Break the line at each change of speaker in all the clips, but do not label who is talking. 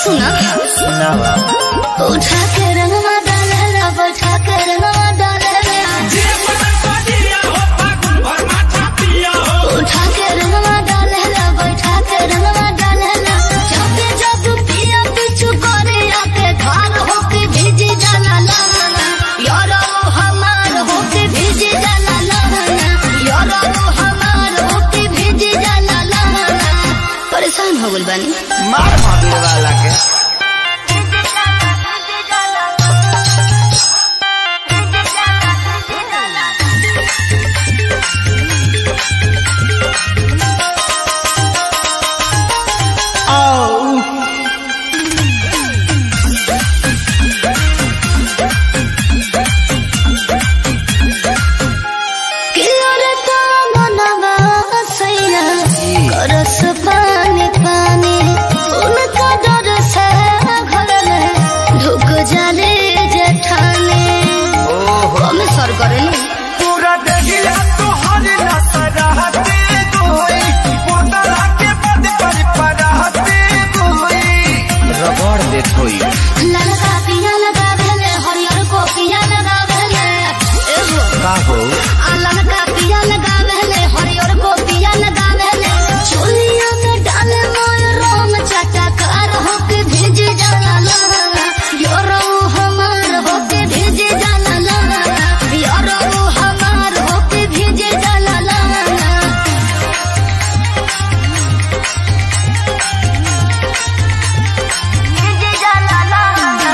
सुना
सुनावा
उठा के रंगवा डालेला बैठा के रंगवा डालेला उठा के रंगवा डालेला बैठा के रंगवा डालेला जब जब पिया पिछु करे आके धार होके भीजी जाला लाना यार वो हमार होके भीजी जाला लाना यार वो हमार होके भीजी जाला लाना परेशान हो गइल बानी
मार मादुर वाला के आओ
किलरता मनवा सैया करस पानी पानी उनका डर से घर में ढुक जाले जेठानी
ओहो
हम सर करे नी
पूरा देहिया तोहर नसराते गोई पोतला के बद पर पराते गोई रगड़ दे थोई
ललका पिया लगावेले हरियर को पिया लगावेले एहो
का हो
आ ललका पिया लगावेले हरियर को पिया लगावेले चोलिया में डाले मोय रंग चटकार होके भेज जाला लाना योरो हमार होके भेज जाला लाना योरो हमार होके भेज जाला लाना भेज जाला लाना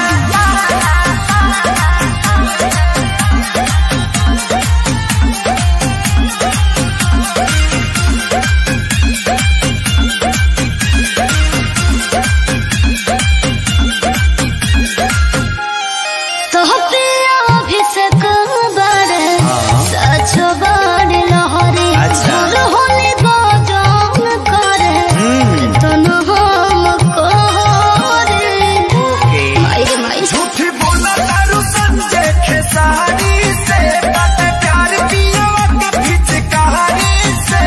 तो पिया अभिषेक बड़े सचो बड़े लहरे
अच्छा।
और होने को जान करे
हम्म
तनु हम करे
ओके
माई रे माई
झूठ बोला तारू संजय खेसारी से बात प्यार पियो के पिचकारी से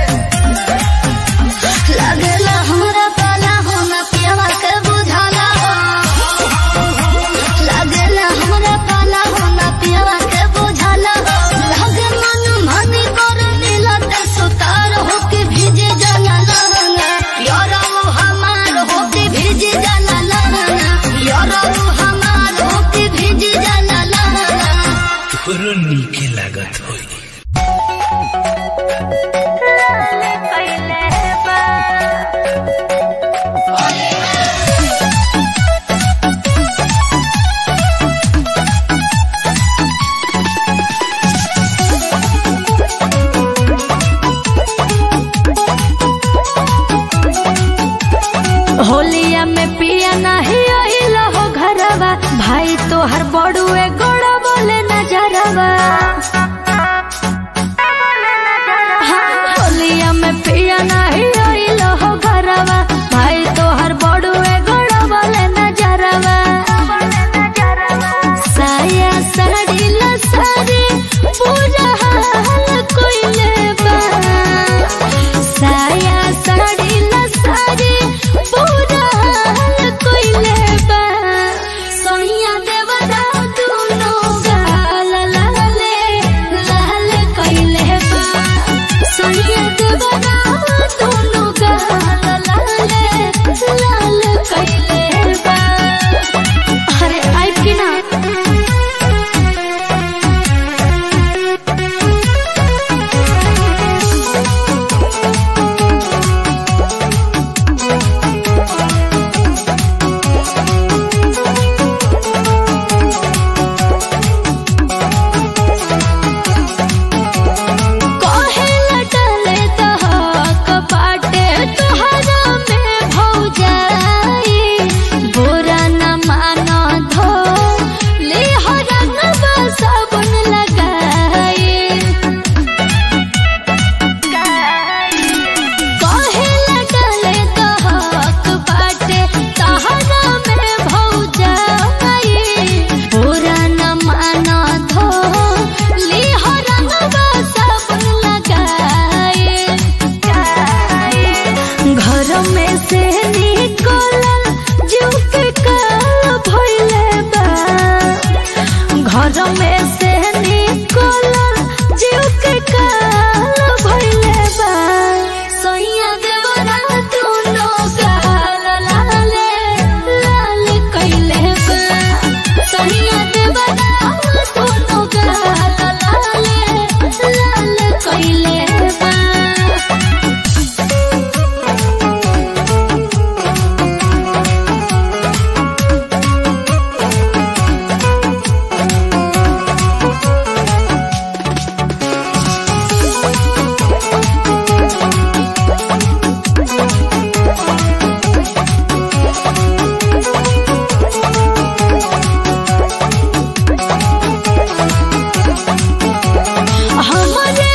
लगेला हमरा पाला हो ना पियावा के बुझाला हो लगेला हमरा पाला हो ना पियावा के बुझाला लगे मन मानी कर नीला ते सुतार होके भीजे जाला लहंगा यारा वो हमार होके भीजे जाला लहंगा यारा वो हमार होके भीजे जाला लहंगा
तोरो नीके लागत होई
होलिया में पिया नहीं आइल हो घरवा भाई तोहर बड़ुए गोड़ बोले नजरवा हाँ, होलिया में पिया नहीं आइल हो घरवा भाई तोहर बड़ुए गोड़ बोले नजरवा साया साड़ी ला साड़ी पूरा हाल कोइले बा साया साड़ी ला साड़ी पूरा हाल कोइले बा सोनिया देवरा दुनो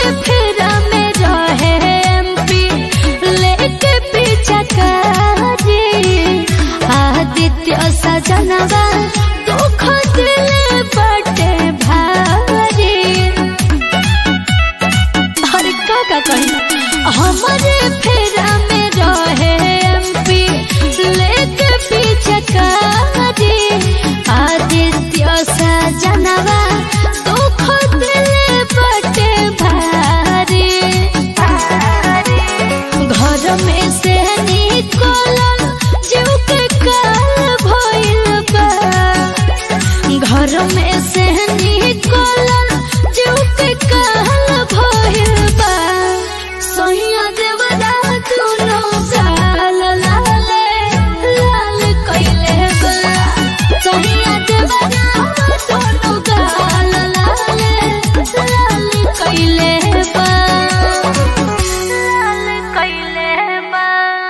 फेरा में रहे एमपी लेके पीछा करे आदित्य सजनवा दुख दिल बटे भारी अरे का का कही हमारे फेरा में रहे एमपी लेके पीछे करे आदित्य सजनवा दुख दिल बटे भारी घर में से निकलल जीव के काल भइल बा घर में से निकलल जीव के काल भइल बा सोहिया देवरा दुनो गाल लाले लाल कइले बा सोहिया देवरा दुनो गाल लाले लाल कइले बा लाल कइले बा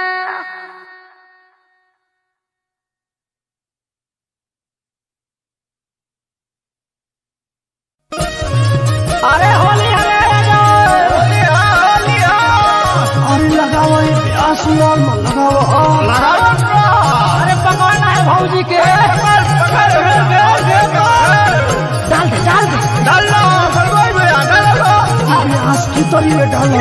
अरे होली हरे अरे लगाओ ये आसमान में लगाओ अरे पकड़ना है भौजी के डाल दे डाल दे अरे आस की तरी में डालो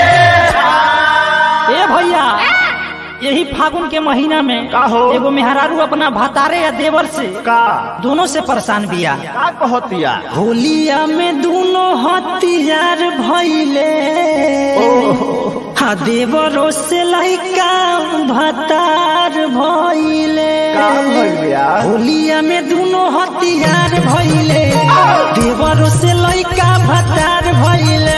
ए भैया यही फागुन के महीना में
का हो?
एगो मेहरारू अपना भातारे या देवर से
का
दोनों से परेशान बिया
का कहतिया
होलिया में दोनों हथियार भइले हा देवरो से लइका भतार भइले
का भइल बिया?
होलिया में दोनों हथियार भइले देवरो से लइका भतार भइले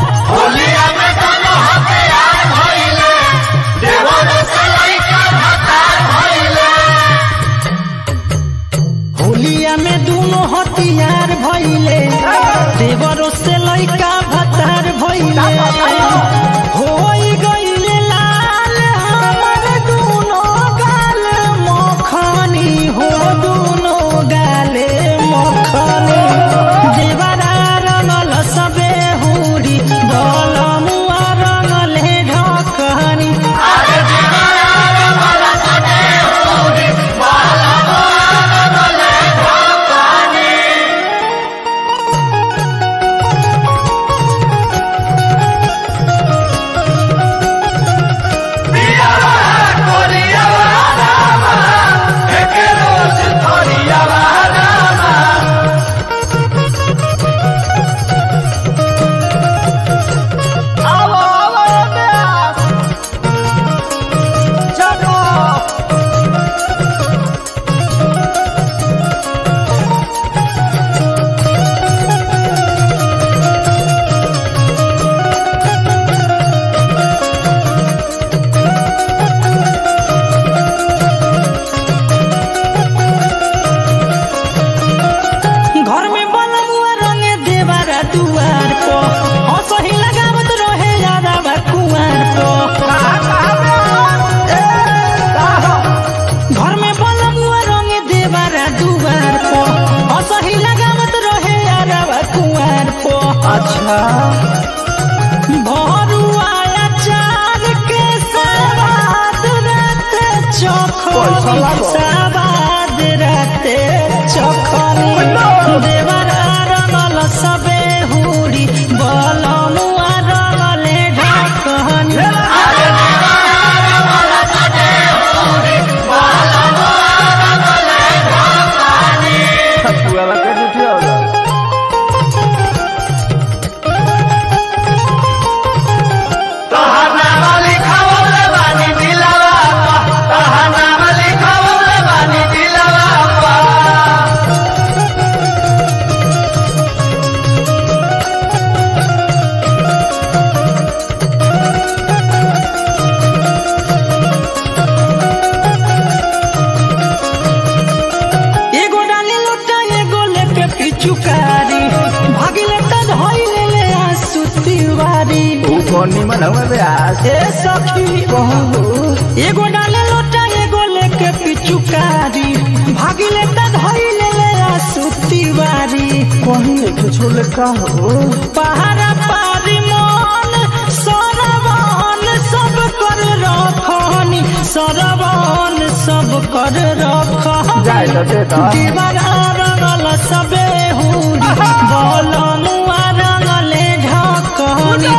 होलिया में दोनों हथियार भइले देवरो से लइका भतार भइले होई गइले लाल हमर दोनों गाल मखनी हो दोनों गाले मखनी देवरा रंगल सबे हुरी बलमुआ रंगले ढकनी घर में बनमुआ रंगे देवारा दुआर को हंसही लगावत रहे यादा बा कुआर को घर में बनमुआ रंगे देवारा दुआर को हंसही लगावत रहे यादा बा कुआर को
अच्छा
भरुआ चार के सवाद रहते
पैसा
चखनी
लागो।
सवाद रहते चखनी देवरा रंगल सबे हुरी बलमुआ रंगले ढकनी
पुआला के जुठिया होला
एगो डाली लोटा एगो लेके पिचुकारी भागिले त धइले ले आसु तिवारी
ऊ कौन निमन हवे ब्यास
ए सखी कहू एगो डाले लोटा एगो लेके पिचुकारी भागिले त धइले ले आसु तिवारी
कहीं एक छोले का हो
पहाड़ा पारी कर रख
जाए तो दे तो
दीवारा रंगल सबे हुरी बलमुआ रंगले ढकनी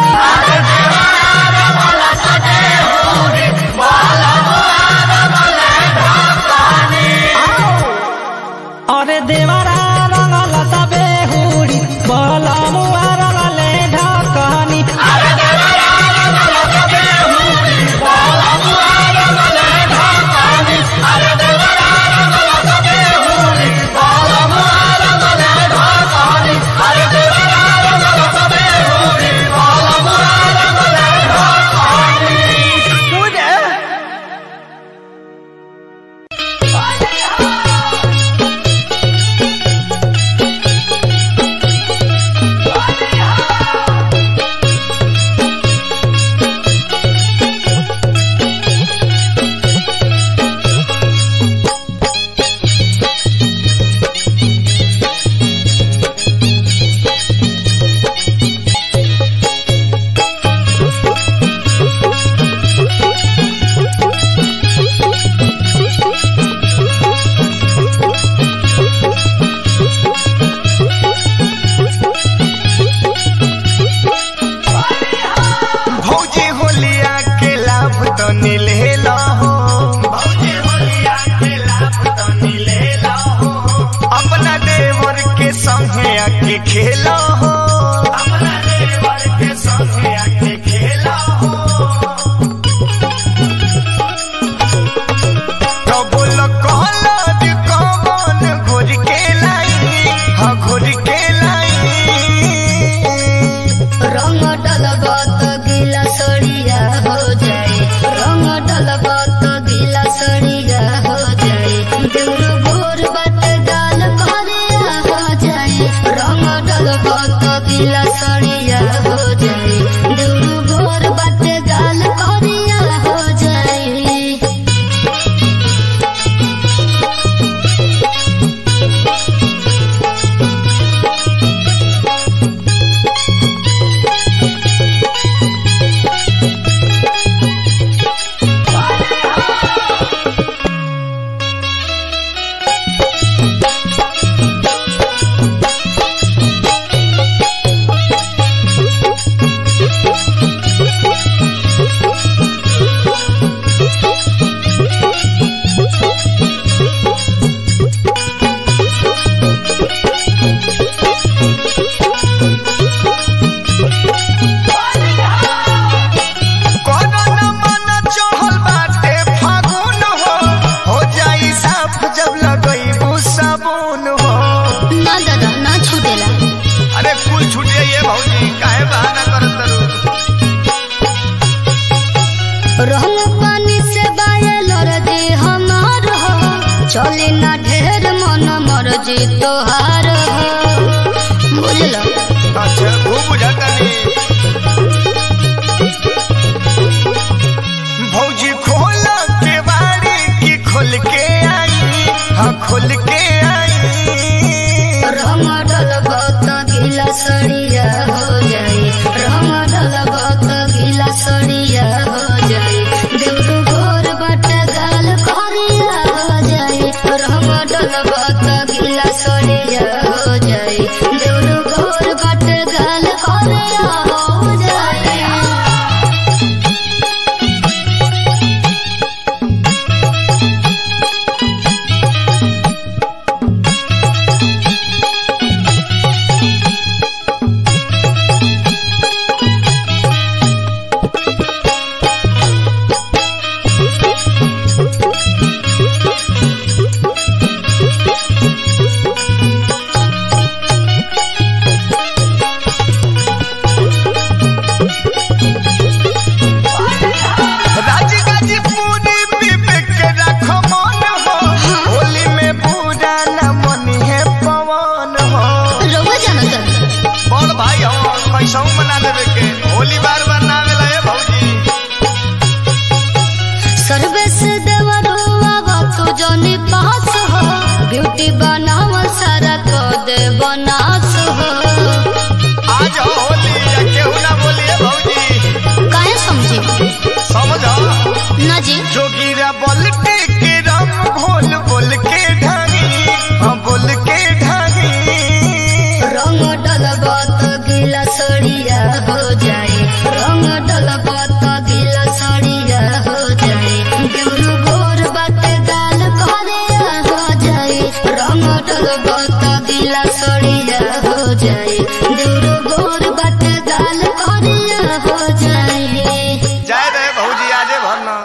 अरे देवरा रंगल सबे हुरी बलमुआ रंगले ढकनी
भौजी होलिया के लाभ तो नीलेला हो भौजी होलिया के लाभ तो नीलेला हो अपना देवर के संगे आके खेला हो अपना देवर के संगे आके खेला हो तो बोल कहला जे कौन घोर के लाई हाँ घोर के लाई
रंग डलबत गिला सड़िया हो जाए रंग डलबत गिला सड़िया हो जाए देउर भोर बट गाल करिया हो जाए रंग डलबत गिला सड़िया हो जाए देउर भोर बट गाल करिया हो जाए
कोनो न मन चढ़ल बाटे फागुन हो हो जाई साफ जब लगई साबुन हो
ना दादा ना छूटेला
अरे कुल छूट जाइए भौजी काहे बहाना करत तरू
रंग पानी से बायल दे हमार हो चले ना ढेर मन मर्जी तोहार हो बुझल
अच्छा वो बुझाता नहीं भौजी खोल के बाड़ी की खोल के आई हाँ खोल के आई
रंग डलबत गिला सड़िया हो जाए रंग डलबत गिला सड़िया हो जाए देउरू गोर बट गाल करिया हो जाए रंग डलबत गिला सड़िया हो जाए देउरू गोर बट गाल करिया हो जाए
राजगाजीपुरी विवेक रख मन हो होली में पूरा न मनी है पवन हो
रउआ जानत
बड़ भाई हो कैसा मना लेवे के होली बार बार ना आवेला ए भौजी
सर्वेश देवरुआ तू जनी पास हो ब्यूटी बनावल सारा को दे बनास हो
आज हो होली या केहू ना बोलिए भौजी
काहे समझी
समझो
ना जी
जोगिरा बलटे के रंग घोर
हो जाए रंग डलबत गिला सड़िया हो जाए देवरू गोर बाटे गाल करिया हो जाए रंग डलबत गिला सड़िया हो जाए देवरू गोर बाटे गाल करिया हो जाए
जाए रहे भौजी आजे भरना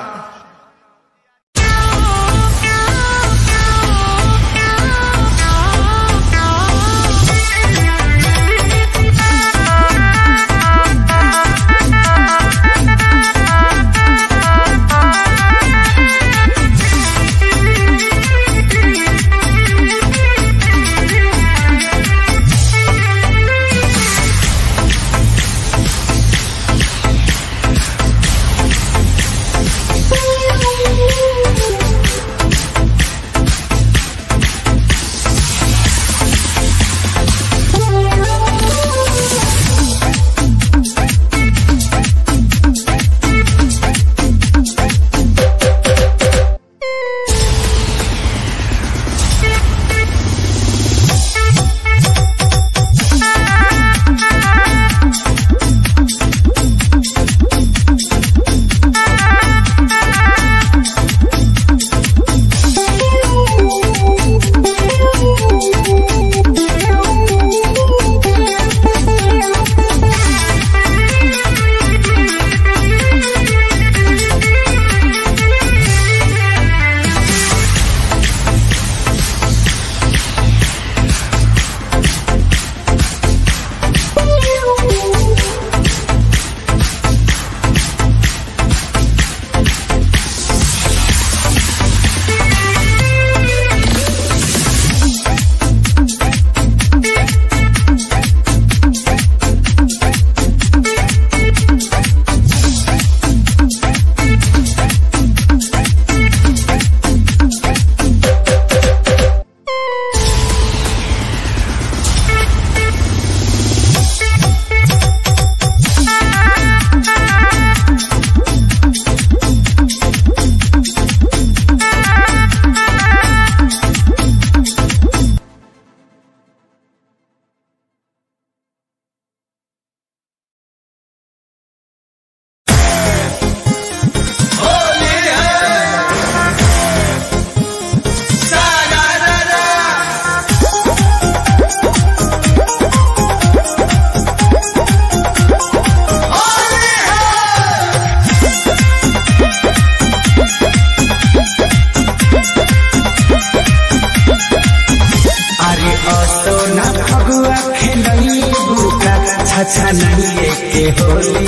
अरे असो ना फगुआ खेलई बुका छछा नहीं के होली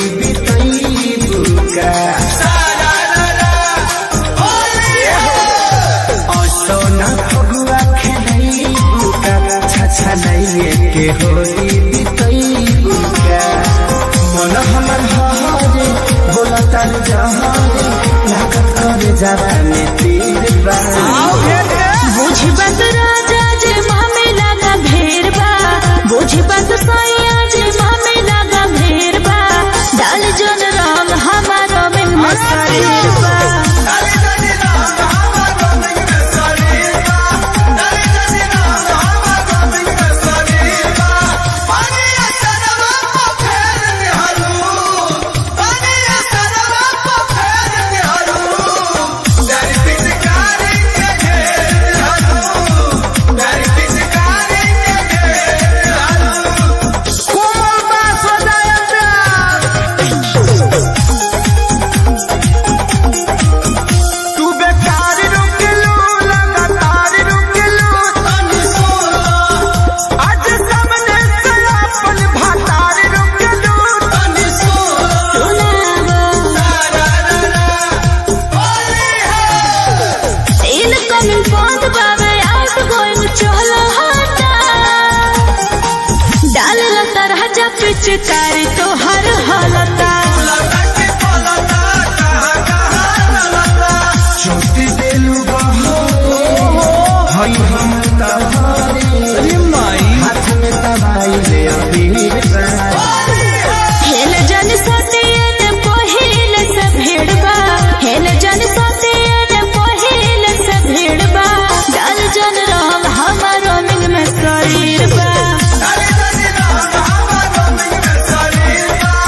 बितई बुका असो ना फगुआ खेलई बुका छछा नहीं के होली बितई बुका मन हमर हरे बोला तर जहारे लागत करे जावा में तीर बा
बुझ बस राजा जे मामे लगा भेड़ बा बुझ बस सैया जे मामे लगा भेड़ बा डाल जन रंग हमारो में मस्तीर बा
तू बेकार रुक लो लगातार रुक लो आज सामने से अपन भातार रुक लो
इन कमिंग बंद बावे आउट गोइंग चलो हटा डाल तरह जा पिचकारी तो हर हालता
छोटी देलू बहो हई हम तहारे हाथ में तबाई ले अबीर बा।
हेल जन सतियन पहिल से भेड़बा हेल जन सतियन पहिल से भेड़बा डाल जन रंग हमारो मिंग में शरीर बा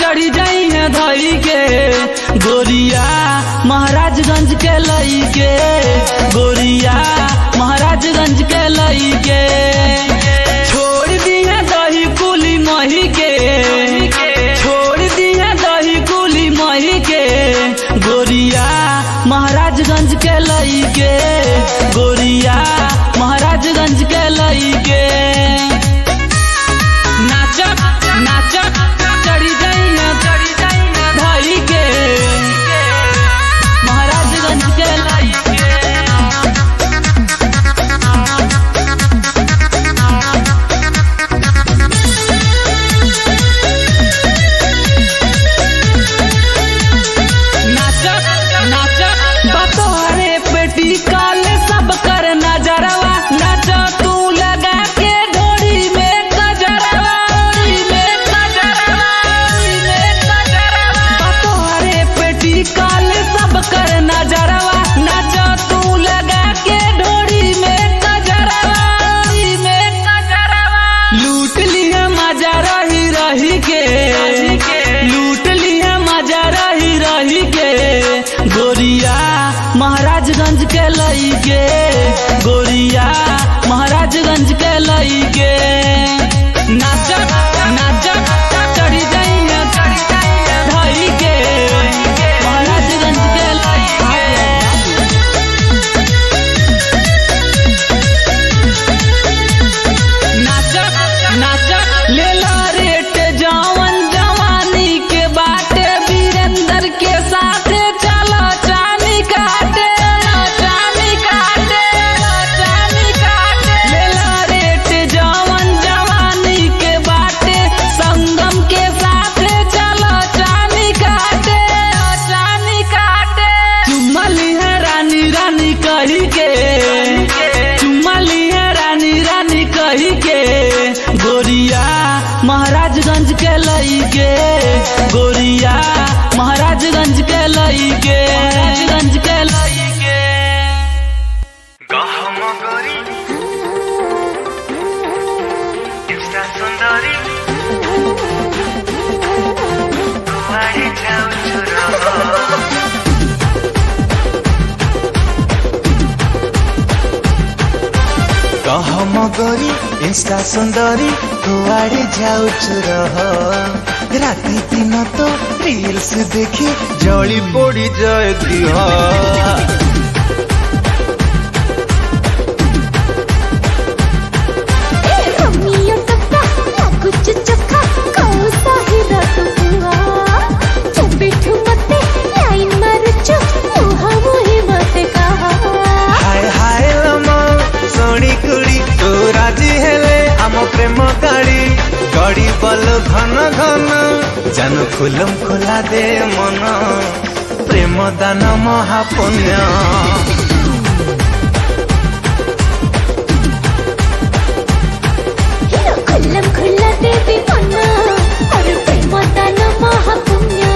चढ़ी जाई है धई के गोरिया महाराजगंज के लई के गोरिया महाराजगंज के लई के छोड़ दी है दही कुली मही के छोड़ दी है दही कुली मही के गोरिया महाराजगंज के लई के गोरिया महाराजगंज के लई के नाचक नाचक चढ़ी जाई है चढ़ी जाई है धई के महाराजगंज के लई के नाचक नाचक बतोरे पेटी काले सब कर नजरवा नाच तू लगा के ढोरी में कजरवा ढोरी में कजरवा ढोरी में कजरवा बतोरे पेटी काले सब कर नजरवा नाच तू लगा के ढोरी में कजरवा ढोरी में कजरवा लूट लिया मजा रही रही के लूट लिया मजा रही रही के गोरिया महाराजगंज के लई के गोरिया महाराजगंज के लई के नाचक नाचक चढ़ी जाई है चढ़ी जाई है धई के महाराजगंज के लई के नाचक नाचक ले ला रेट जवन जवानी के बाटे वीरेंद्र के साथे चलो चानी काटे चानी काटे चानी काटे ले ला रेट जवन जवानी के बाटे संगम के साथे चलो चानी काटे चानी काटे चुमली है रानी रानी कही के चुमली है रानी रानी कही के गोरिया महाराजगंज के लई के गोरिया महाराजगंज के लई के महाराजगंज के लई के
গহম গরি ইনস্টা সুন্দরী কুয়ারে যাও ছোড়া গহম গরি ইনস্টা সুন্দরী কুয়ারে যাଉଛୁ রহ রাতি দিন তো রিলস দেখি জଳି পড়ি যায় দিহ
रम्मिया टक्का कुछ चक्का कौसा ही रत हुआ जब बैठू मते लाइन मारुचु मुहा मुहे मते कहा
হায় হায় লম ଶୁଣି କୁଳି ତୁ ରାଜି ହେଲେ ଆମ ପ୍ରେମ ଗାଡ଼ି ଗଡ଼ି ବଲ ଘନ ଘନ ଜାନୁ ଖୁଲମ ଖୋଲା ଦେ ମନ ପ୍ରେମ ଦାନ ମହାପୁଣ୍ୟ
हिरो खुल्लम खुल्ला देवी मना और प्रेम दान महापुण्य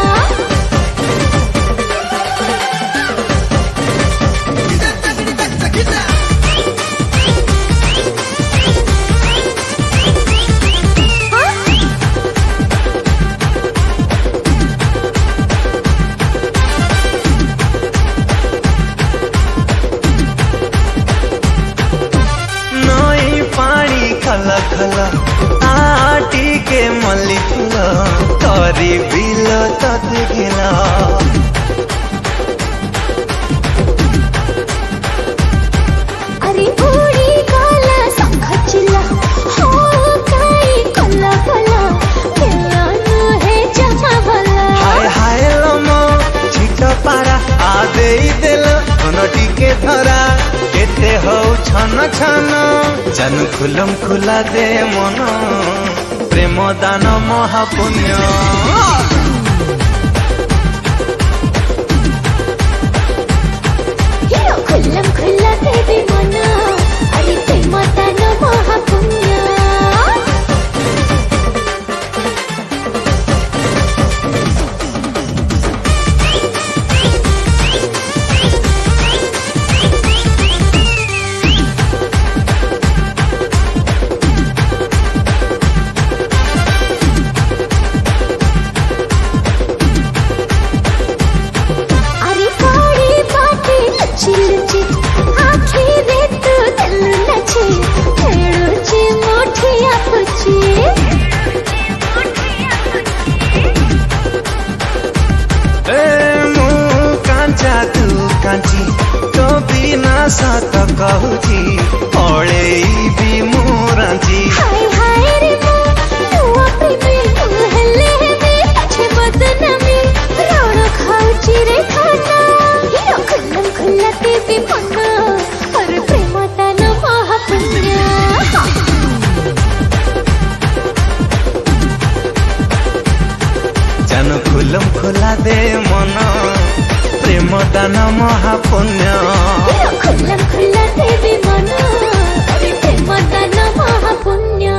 ନଈ ପାଣି ଖଲ ଖଲ ଆଟି କେ ମଲ୍ଲି ଫୁଲ କରି ବିଲ ତତେ ଘିଲ
अरे उड़ी काला संखचिला हो काई कला कला मिलन है जमा भला
হায় হায় লম ছিট পারা আ দেই দেল মন টিকে ধরা কেতে হউ ছন ছন জানু খুলম খুলা দে মন প্রেম দান মহাপুণ্য
हिरो खुल्लम खुल्ला देवी मना अरे प्रेम दान महापुण्य
मन महापुण्य
खुल्ला खुल्ला देवी मन ते मदन महापुण्य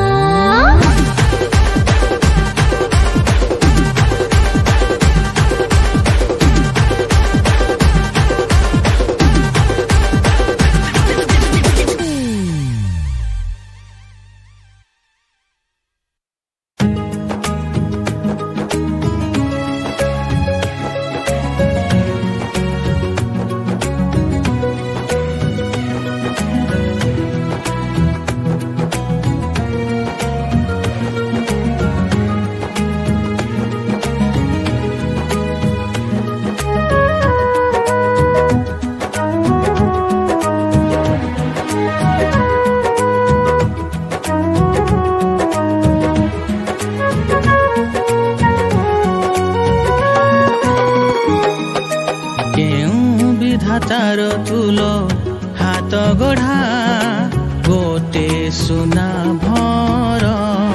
କେଉଁ ବିଧାତାର ତୁଲ ହାତ ଗଢ଼ା ଗୋଟେ ସୁନା ଭର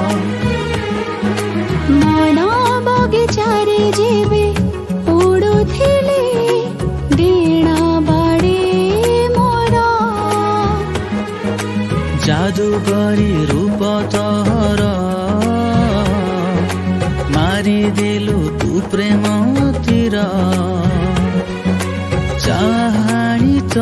ମଣ ବଗିଚାରେ ଯିବେ ଉଡୁଥିଲେ ଡେଣା ବାଡେ ମୋର
ଯାଦୁକରୀ ରୂପ ତହର ମାରିଦେଲୁ ତୁ ପ୍ରେମ ତୀର ଚାହାଣି ତ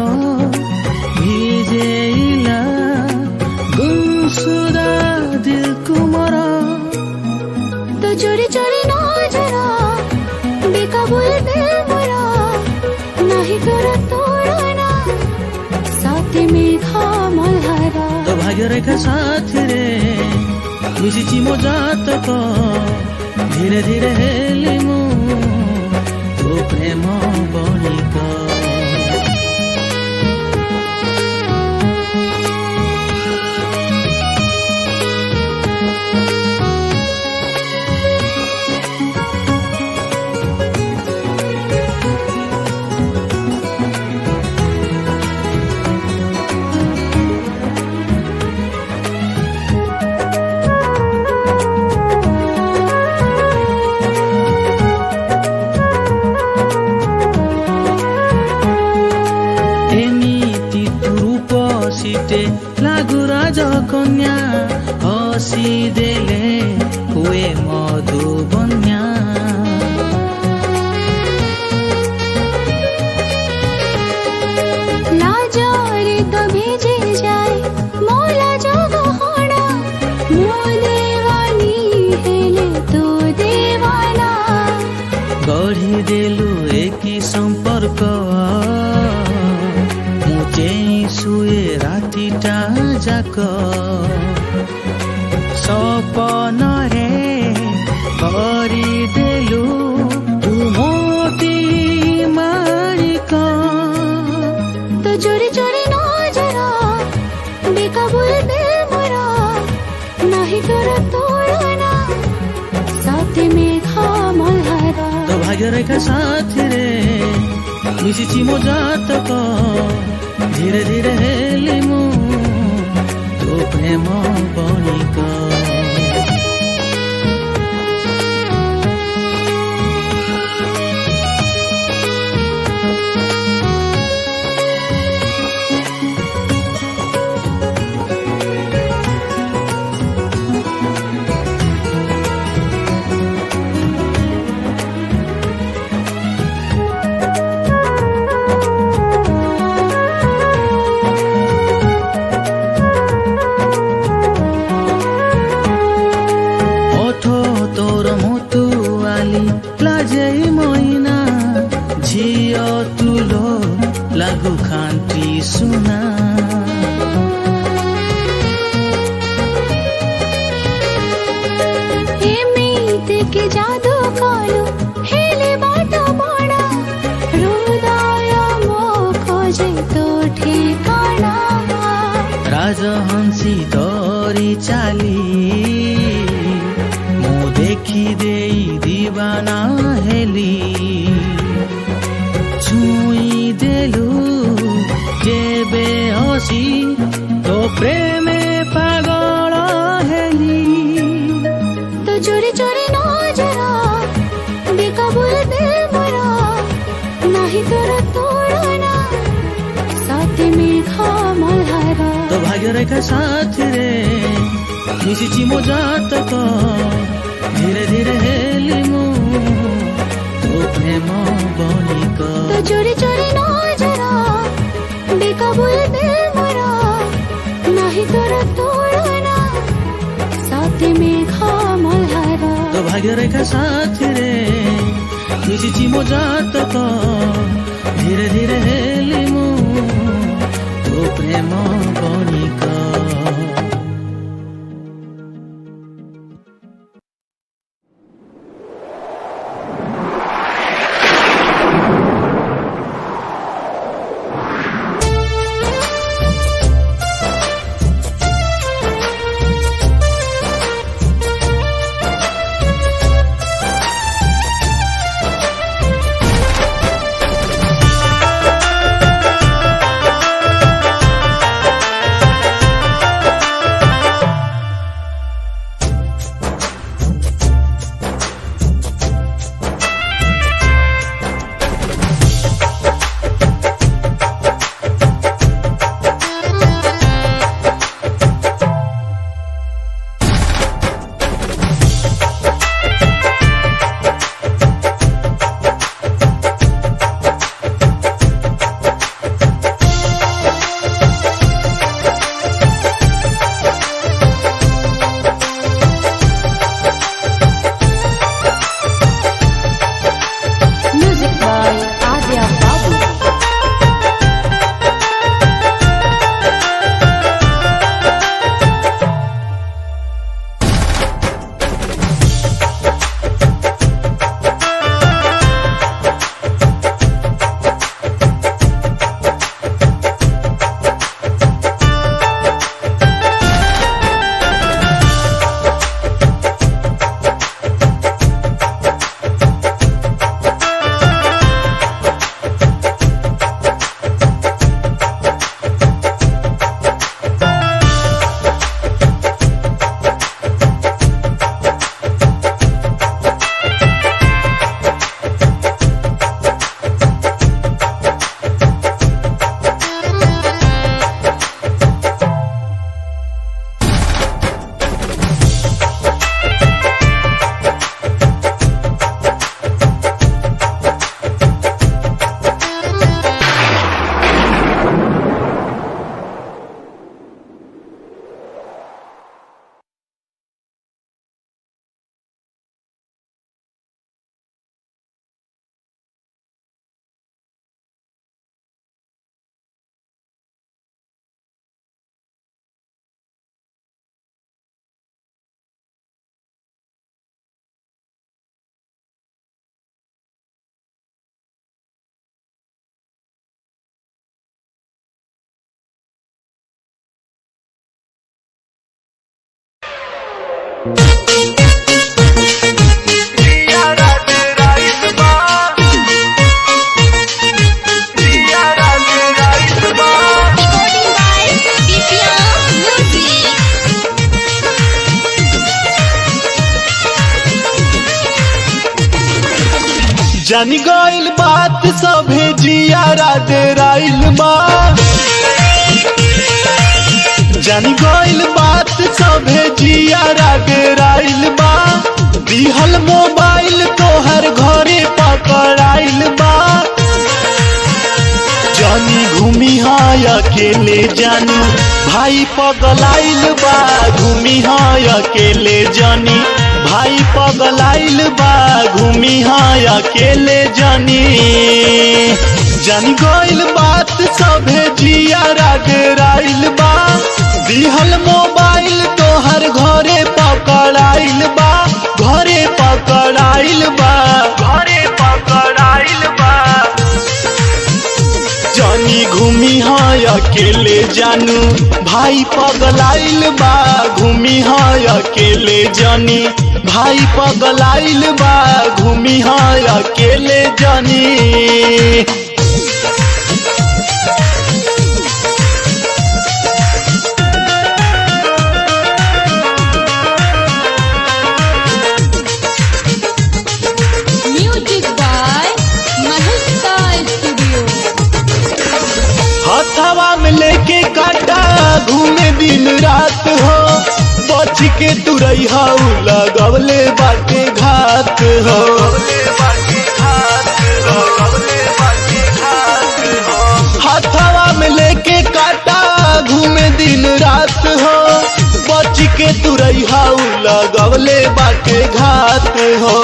ଭିଜେଇଲା ଗୁମସୁଦା ଦିଲକୁ ମୋର
तो चोरी चोरी नजरा बेकाबुल दिल मोरा नहीं कर तोड़ना साथ में मल्हारा
ତୋ ଭାଗ୍ୟ ରେଖା ସାଥିରେ ମିଶିଛି ମୋ ଜାତକ ଧୀରେ ଧୀରେ ହେଲି ମୁଁ ତୋ ପ୍ରେମ ବଣିକ ଏମିତି ତୁ ରୂପ ସିଟେ ଲାଗୁ ରାଜ କନ୍ୟା ହସି ଦେଲେ ହୁଏ ମଧୁ ବନ୍ୟା
लाजारे तो भेजे जाए मोला जगो होना मो देवानी हेले तो देवाना
ଗଢ଼ିଦେଲୁ ଏକି ସମ୍ପର୍କ ମୁଁ ଚେଇଁ ଶୁଏ ରାତିଟା ଯାକ ସପନରେ କରିଦେଲୁ ତୁ ମୋଟି ମାଳିକ
तो चोरी चोरी नजरा बेकाबुल दिल मोरा नहीं कर तोड़ना साथ में मल्हारा
ତୋ ଭାଗ୍ୟ ରେଖା ସାଥିରେ ମିଶିଛି ମୋ ଜାତକ ଧୀରେ ଧୀରେ ହେଲି ମୁଁ ତୋ ପ୍ରେମ ବଣିକ ওঠো তোর মতুয়ালি লাজেই মইনা ঝিଅ তুল লাগু খান্তি সুনা
ଏମିତି କି ଯାଦୁ କଲୁ ହେଲେ ବାଟ ବଣା ହୃଦୟ ମୋ ଖୋଜେ ତୋ ଠିକଣା
ରାଜହଂସୀ ଦରି ଚାଲି ମୁଁ ଦେଖି ଦେଇ ଦିବାନା ହେଲି ଛୁଇଁ ଦେଲୁ ଯେବେ ହସି ତୋ ପ୍ରେମେ ପାଗଳ ହେଲି
तो चोरी चोरी नजरा बेकाबुल दिल मोरा नहीं तोरा तोड़ा
রেখা সাথ রে মিশিছি মজাত তো ধীরে ধীরে হেলি মু তো প্রেম বনিক
তো চোরি চোরি নজরা বেকাবুল দিল মোরা নাহি তোরা তোড়না সাথে মেঘা মলহারা
তো ভাগ্য রেখা সাথ রে মিশিছি মজাত তো ধীরে ধীরে হেলি মু তো প্রেম বনিক
Music by Adya Babu.
जानी गइल बात सभे जियारा डेराइल बा जानी गइल बात सभे जियारा डेराइल बा दिहल मोबाइल तोहर घरे पकड़ाइल बा जानी घूमी हाय अकेले जानी भाई पगलाइल बा घूमी हाय अकेले जानी भाई पगलाइल बा घूमी हाय अकेले जानी जानी गइल बात सभे जियारा डेराइल बा दिहल मोबाइल तोहर घरे पकड़ाइल बा घरे पकड़ाइल बा घरे पकड़ाइल बा जानी घूमी हाय अकेले जानू भाई पगलाइल बा घूमी हाय अकेले जानी भाई पगलाइल बा घूमी हाय अकेले जानी
Music by Mahika Studio.
हथवा में लेके काटा घूमे दिन बच के तुरई हाउ लगवले बाटे घात हो हाथवा में लेके काटा घूमे दिन रात हो बच के तुरई हाउ लगवले बाटे घात हो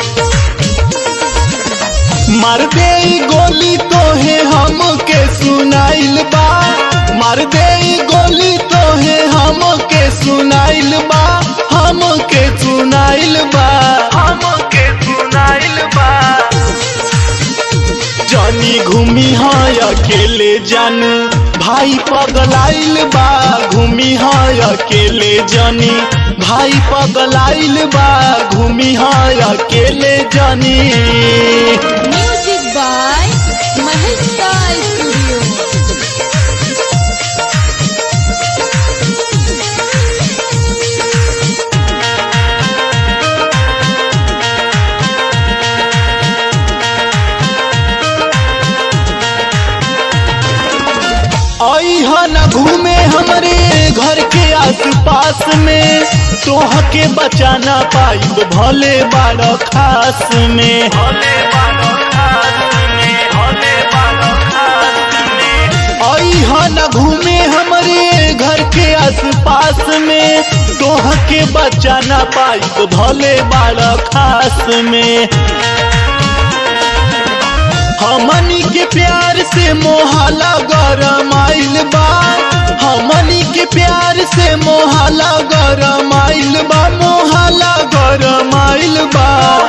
मार दे ई गोली तोहे हमके सुनाइल बा मार दे ई गोली तोहे हमके सुनाइल बा हमके सुनाइल बा हमके सुनाइल बा जानी घूमी है अकेले जान भाई पगलाइल बा घूमी है अकेले जानी भाई पगलाइल बा घूमी है अकेले जानी
म्यूजिक बाय महेश्वरा स्टूडियो
आई न घूमे हमरे घर के आस पास में तोह के बचाना पाइब भले बाड़ खास में आई न घूमे हमरे घर के आस पास में तोह के बचाना पाइब भले बाड़ खास में हमनी के प्यार से मोहला गरमाइल बा हमनी के प्यार से मोहला गरमाइल बा मोहला गरमाइल बा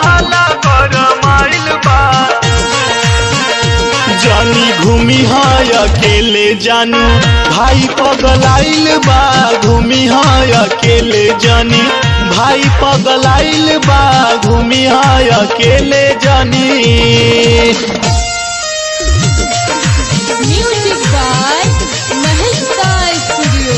जानी घूमी है अकेले जानू भाई पगलाइल बा घूमी है अकेले जानी भाई पगलाइल बा घूमी है अकेले जानी
music by Maheshwara studio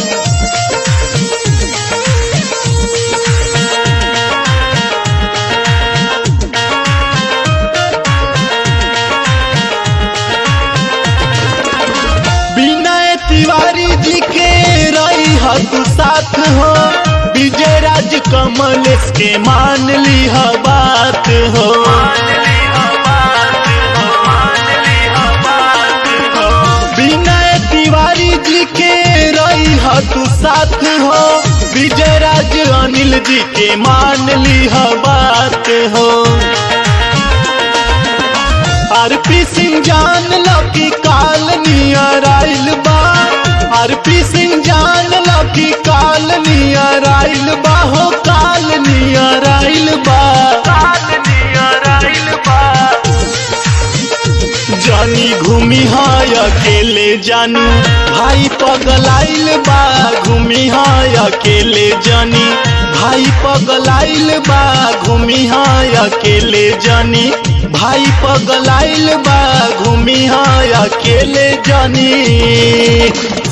Vinay Tiwari ji के रही तू साथ हो विजय राज कमलेश के मान ली बात हो विनय तिवारी जी के रही तू साथ हो विजय राज अनिल जी के मान ली बात हो आरपी सिंह जान लो कि काल नियर आइल बा आरपी सिंह जान लो कि काल नियर आइल बा हो काल नियर आइल बा जानी घूमी है अकेले जानू भाई पगलाइल बा घूमी है अकेले जानी भाई पगलाइल बा घूमी है अकेले जानी भाई पगलाइल बा घूमी है अकेले जानी